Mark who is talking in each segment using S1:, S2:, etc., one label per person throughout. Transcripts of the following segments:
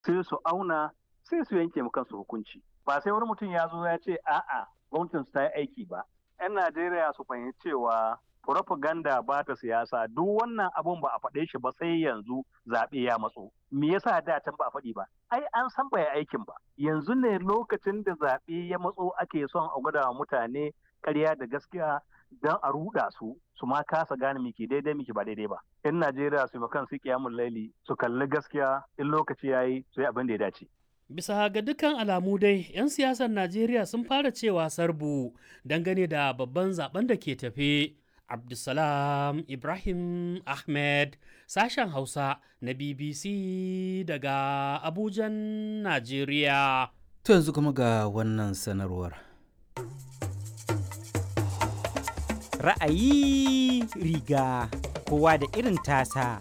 S1: sai su auna sai su yanke kansu hukunci ba sai wani mutum ya zo ya ce a'a gwamnatin su ta yi aiki ba 'yan najeriya su fahimci cewa propaganda ba ta siyasa duk wannan abun ba a faɗe shi ba sai yanzu zaɓe ya matso me yasa da can ba a faɗi ba ai an san bai aikin ba yanzu ne lokacin da zaɓe ya matso ake son a gwada wa mutane ƙarya da gaskiya don a ruɗa su su ma kasa gane miki daidai miki ba daidai ba in najeriya su kan su kiyamun laili su kalli gaskiya in lokaci yayi su yi abin da ya dace
S2: Bisa ga dukkan alamu dai, 'yan siyasar Najeriya sun fara cewa sarbu dangane da babban zaben da ke tafe. Abdulsalam Ibrahim Ahmed, sashen Hausa na BBC daga Abujan, Najeriya.
S3: To yanzu kuma ga wannan sanarwar.
S4: Ra'ayi riga kowa da irin tasa.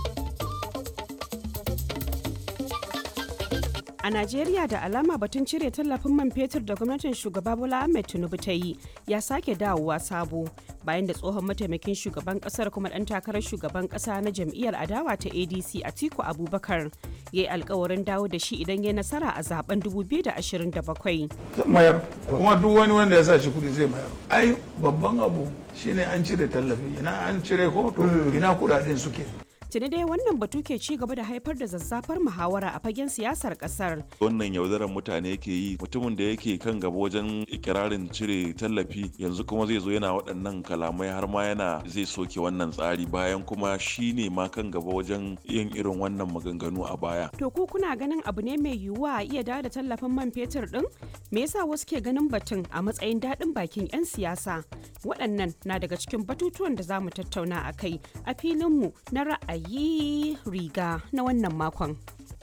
S5: A Najeriya da alama batun cire tallafin man fetur da gwamnatin shugaba Bola Ahmed Tinubu ta yi ya sake dawowa sabo bayan da tsohon mataimakin shugaban kasar kuma dan takarar shugaban kasa na jam'iyyar adawa ta ADC Atiku Abubakar ya yi alkawarin dawo da shi idan ya nasara a zaben 2027.
S6: mayar kuma duk wani wanda ya sa shi kudi zai mayar ai babban abu shine an cire tallafi ina an cire ko to ina kudaden suke
S5: Tuni dai wannan batu ke ci gaba da haifar da zazzafar muhawara a fagen siyasar kasar.
S7: wannan yaudarar mutane yake yi mutumin da yake kan gaba wajen ikirarin cire tallafi yanzu kuma zai zo yana waɗannan kalamai har ma yana zai soke wannan tsari bayan kuma shi ne ma kan gaba wajen yin irin wannan maganganu a baya
S5: To ku kuna ganin abu ne mai yiwuwa a iya dawo da tallafin man fetur din? Me yasa wasu ke ganin batun a matsayin daɗin bakin 'yan siyasa? Waɗannan na daga cikin batutuwan da za mu tattauna a kai a filinmu na ra'ayi riga na wannan makon.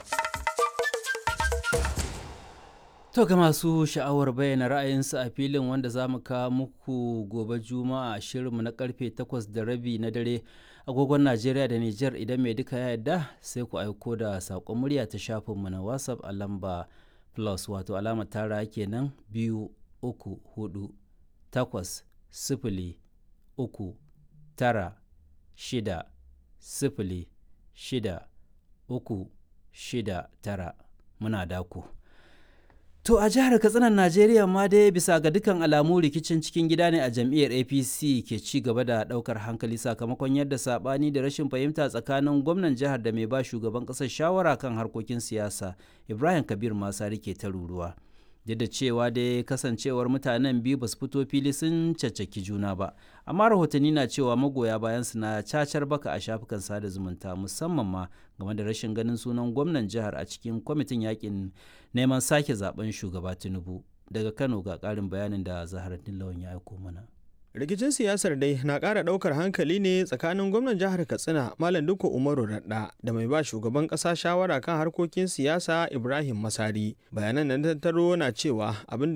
S3: To ga masu sha'awar bayyana ra'ayinsu a filin wanda za mu kawo muku gobe juma'a a shirinmu na karfe 8 da rabi na dare agogon Najeriya da Nijar idan mai duka ya yarda sai ku aiko da saƙon murya ta shafinmu na WhatsApp a lamba plus wato alama tara kenan biyu uku hudu takwas sifili uku tara shida sifili shida uku shida tara muna daku. To a jihar Katsinan Najeriya ma dai bisa ga dukkan alamu rikicin cikin gida ne a jam'iyyar APC ke ci gaba da daukar hankali sakamakon yadda sabani da rashin fahimta tsakanin gwamnan jihar da mai ba shugaban kasar shawara kan harkokin siyasa Ibrahim Kabir Masari ke ta ruruwa. Duk da cewa dai kasancewar mutanen biyu ba su fito fili sun caccaki juna ba, amma rahotanni na cewa magoya bayan su na cacar baka a shafukan sada zumunta musamman ma game da rashin ganin sunan gwamnan jihar a cikin kwamitin yakin neman sake zaben shugaba tinubu daga kano ga karin bayanin da zaharaddin lawan ya aiko mana
S8: rikicin siyasar dai na ƙara ɗaukar hankali ne tsakanin gwamnan jihar katsina malam duka umaru radda da mai ba shugaban ƙasa shawara kan harkokin siyasa ibrahim masari bayanan nan tattaro na cewa abin da